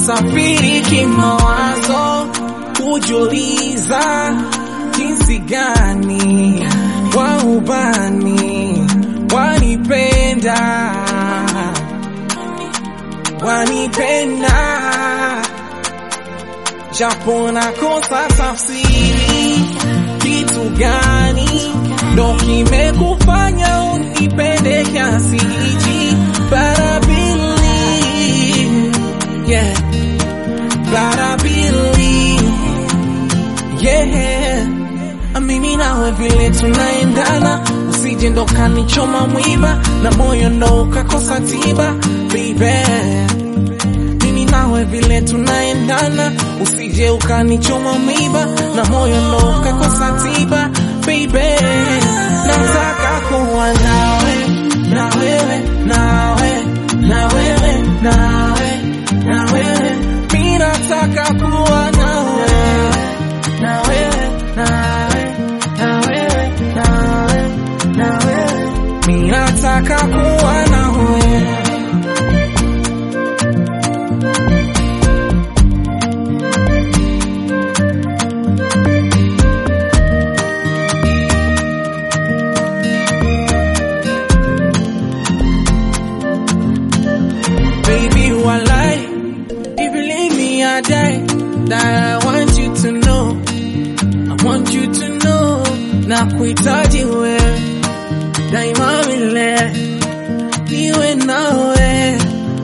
nasafiri kimawazo kujuliza jinsi gani waubani wanipenda wanipenda japo nakosa tafsiri kitu gani ndo kimekufanya unipende kiasi hichi but I believe yeah but I believe yeah mimi nawe vile tunaendana usije ndo kanichoma mwiba na moyo ndo ukakosa tiba baby mimi nawe vile tunaendana usije ukanichoma mwiba na moyo ndo ukakosa tiba baby nataka kuwa nawe na wewe nawe na wewe nawe na wewe mimi nataka kuwa nawe na wewe nawe na wewe nawe na wewe mimi nataka kuwa nawe baby walai if you leave me I die that I want you to know I want you to know na kuhitaji wewe daima vile iwe nawe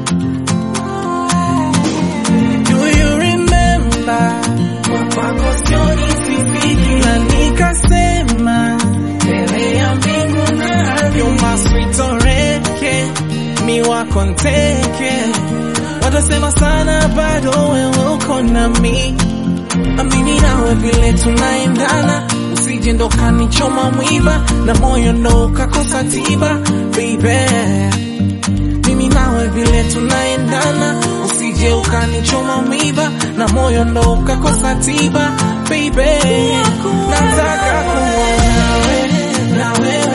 do you remember kwa kwako sioni sifiki na nikasema mbele ya mbingu na ardhi you must retoreke mi wako nteke watasema sana bado wewe uko nami amini nawe vile tunaendana usije ndo kanichoma mwiba na moyo ndo ukakosa tiba baby mimi nawe vile tunaendana usije ukanichoma mwiba na moyo ndo ukakosa tiba baby nataka kuwa nawe na wewe